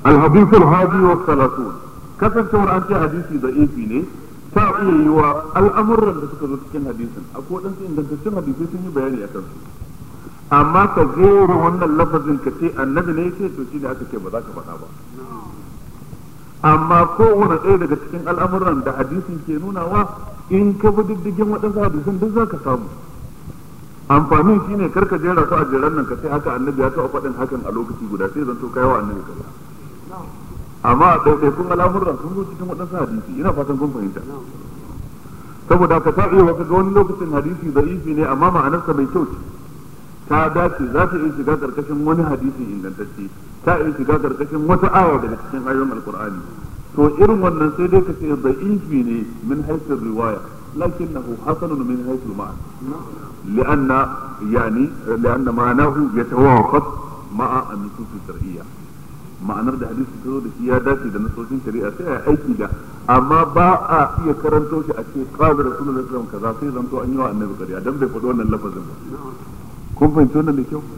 الحديث الهادي والثلاثون kasancewar an ce hadisi da ifi ne ta iya yi wa al'amuran da suka zo cikin hadisin akwai waɗansu ingantaccen hadisai sun yi bayani a kansu amma ka gera wannan lafazin ka ce annabi ne ce to shine aka ce ba za ka faɗa ba amma kowane ɗaya daga cikin al'amuran da hadisin ke nunawa in ka bi diddigin waɗansu hadisan duk za ka samu amfanin shine kar ka jera su a jeran nan ka ce haka annabi ya taɓa faɗin hakan a lokaci guda sai zan to kai wa annabi kaza amma a ɗaiɗaikun al'amuran sun zo cikin waɗansu hadisi ina fatan kun fahimta saboda ka ta iya ga wani lokacin hadisi da'ifi ne amma ma'anarsa mai kyau ce ta dace za ta iya shiga karkashin wani hadisi ingantacce ta iya shiga karkashin wata aya daga cikin ayoyin alkur'ani to irin wannan sai dai ka ce da'ifi ne min haifin riwaya lakinnahu hasanun min haifin ma'an li'anna yani li'anna ma'anahu yatawafat ma'a an-nusus shar'iyya ma'anar da hadisi ta zo da shi ya dace da nasoshin shari'a sai a aiki da amma ba a iya karanto shi a ce qala rasulullahi sallallahu alaihi wasallam kaza sai zanto an yi wa annabi kariya dan bai faɗi wannan lafazin ba kun fahimci wannan da kyau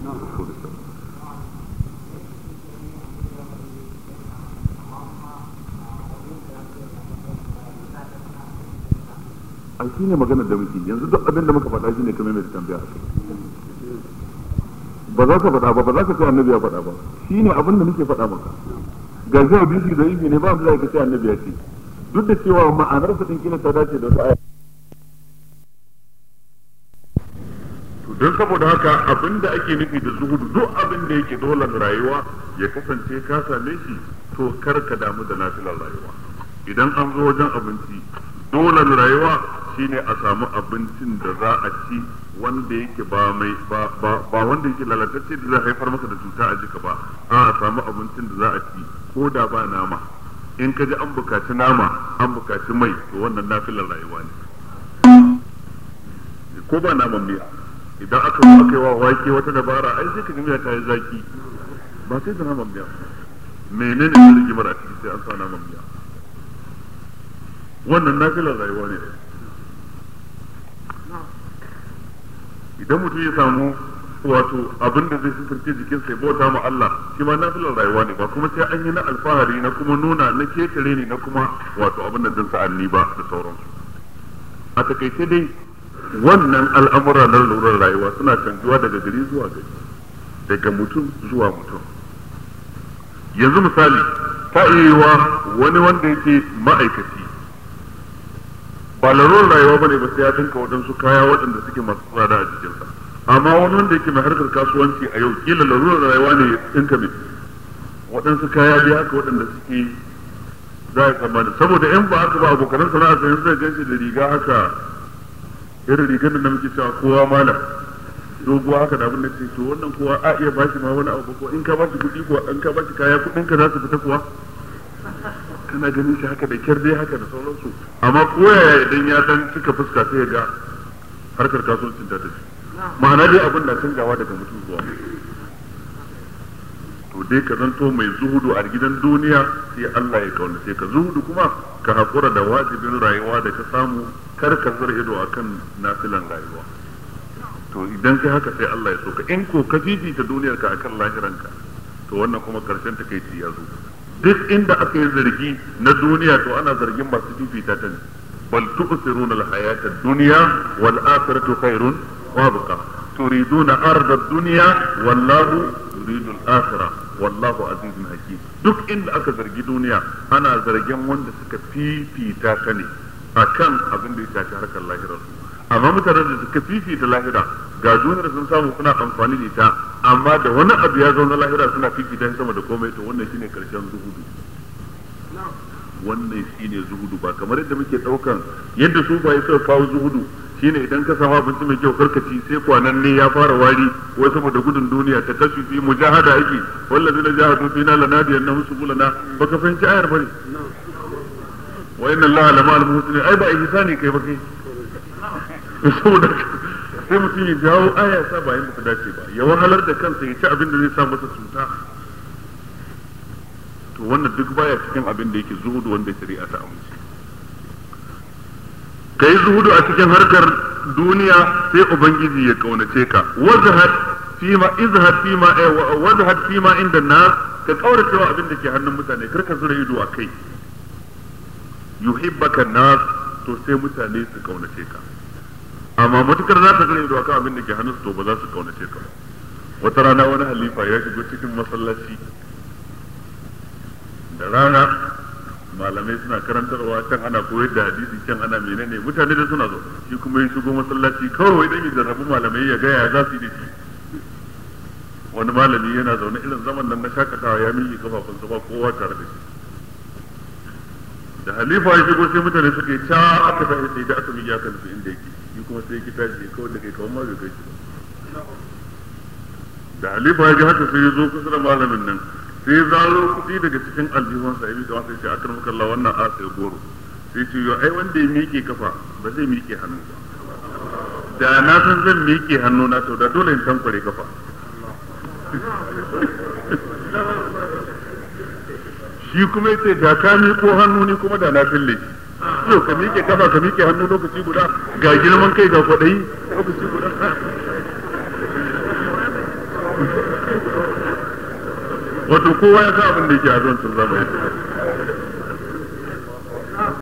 a shi ne maganar da muke yanzu duk abin da muka faɗa shi ne kamar mai tambaya a kai ba za ka faɗa ba ba za ka ce annabi ya faɗa ba shi ne abin da muke faɗa maka ga shi hadisi da ibi ne ba mu za ka ce annabi ya ce duk da cewa ma'anar sa din kila ta dace da wata aya don saboda haka abin da ake nufi da zuhudu duk abin da yake dole rayuwa ya kasance ka same shi to kar ka damu da nafilar rayuwa idan an zo wajen abinci dole rayuwa shine a samu abincin da za a ci wanda yake ba mai ba ba wanda yake lalatacce da zai haifar maka da cuta a jika ba a a samu abincin da za a ci ko da ba nama in ka ji an bukaci nama an bukaci mai to wannan nafilar rayuwa ne ko ba naman miya idan aka zo aka yi wa wake wata dabara ai sai ka ga miya ta yi zaki ba sai da naman miya menene ne rigimar a ciki sai an sa naman miya wannan nafilar rayuwa ne idan mutum ya samu wato abin da zai suturce jikin sai bauta ma Allah shi ma nafilar rayuwa ne ba kuma sai an yi na alfahari na kuma nuna na ketare ne na kuma wato abin da din sa'anni ba da sauransu a takaice dai wannan al'amura na lurar rayuwa suna canjuwa daga gari zuwa gari daga mutum zuwa mutum yanzu misali ta iya wani wanda yake ma'aikaci ba larurar rayuwa bane ba sai ya dinka waɗansu kaya waɗanda suke masu tsada a jikinsa amma wani wanda yake mai harkar kasuwanci a yau kila larurar rayuwa ne ya dinka mai waɗansu kaya dai haka waɗanda suke za a tsammani saboda in ba haka ba abokanan sana'a sai zai ganshi da riga haka irin rigar da muke cewa kowa malam doguwa haka da abin da ce to wannan kowa a iya bashi ma wani abu ko in ka bashi kuɗi ko in ka bashi kaya kuɗin ka za su fita kuwa kana ganin shi haka da kyar dai haka da sauransu amma koyaya idan ya dan cika fuska sai ya ga harkar kasuwancin ta tafi ma'ana dai abin na canjawa daga mutum zuwa to dai ka zanto mai zuhudu a gidan duniya sai Allah ya kaunace ka zuhudu kuma ka haƙura da wajibin rayuwa da ka samu kar ka zura ido akan nafilan rayuwa to idan kai haka sai Allah ya so ka in ko ka fifita duniyar ka akan lahiranka to wannan kuma karshen ta kai ya zo duk inda aka yi zargi na duniya to ana zargin masu fifita ta ne bal tu'siruna al-hayata ad-dunya wal akhiratu khairun wa abqa turiduna arda ad-dunya wallahu yuridu al-akhirah wallahu azizun hakim duk inda aka zargi duniya ana zargin wanda suka fifita ta ne akan abin da ya shafi harkar lahirar su amma mutanen da suka fifita lahira ga duniyar sun samu suna amfani da ita amma da wani abu ya zo na lahira suna fifita shi sama da komai to wannan shine karshen zuhudu wannan shine zuhudu ba kamar yadda muke daukan yadda su ba suka kawo zuhudu shine idan ka samu abinci mai kyau karkaci sai kwanan ne ya fara wari wai saboda gudun duniya ta kashi fi mujahada ake wallazi na jahadu fina lanadiyan na musubulana baka fahimci ayar bane wa inna allaha lama al-muhsinin ai ba ihsani kai ba kai saboda sai mutum ya jawo aya sa ba yadda ta dace ba ya wahalar da kansa ya ci abin da zai sa masa cuta to wannan duk baya cikin abin da yake zuhudu wanda shari'a ta amince ka yi zuhudu a cikin harkar duniya sai ubangiji ya kaunace ka wajhat fi fima izhad fima wazhad fima inda nas ka kaurace wa abin da ke hannun mutane kar ka zura ido a kai yuhibbaka nas to sai mutane su kaunace ka amma matukar za ta zura ido akan abin da ke hannun su to ba za su kaunace ka wata rana wani halifa ya shigo cikin masallaci da rana malamai suna karantarwa can ana koyar da hadisi can ana menene mutane da suna zo shi kuma ya shigo masallaci kawai dan ya jarrabu malamai ya gaya za su yi da shi wani malami yana zaune irin zaman nan na shakatawa ya miƙe kafafunsa ba kowa tare da shi da halifa ya shigo sai mutane suka yi ca aka tashi sai da aka miƙe aka nufi inda yake shi kuma sai ki tashi kawai da kai kawai ma bai kai shi ba da halifa ya ji haka sai ya zo kusa da malamin nan sai zaro kuɗi daga cikin aljihun sa yabi sai ce akar maka Allah wannan a sai goro sai ce yo ai wanda ya miƙe kafa ba zai miƙe hannu ba da na san zan miƙe hannu na to da dole in tankware kafa shi kuma yace da ka miƙo hannu ni kuma da na fille shi yau ka miƙe kafa ka miƙe hannu lokaci guda ga girman kai ga kwaɗayi lokaci guda wato kowa ya sa abin da yake a zuwan sun zama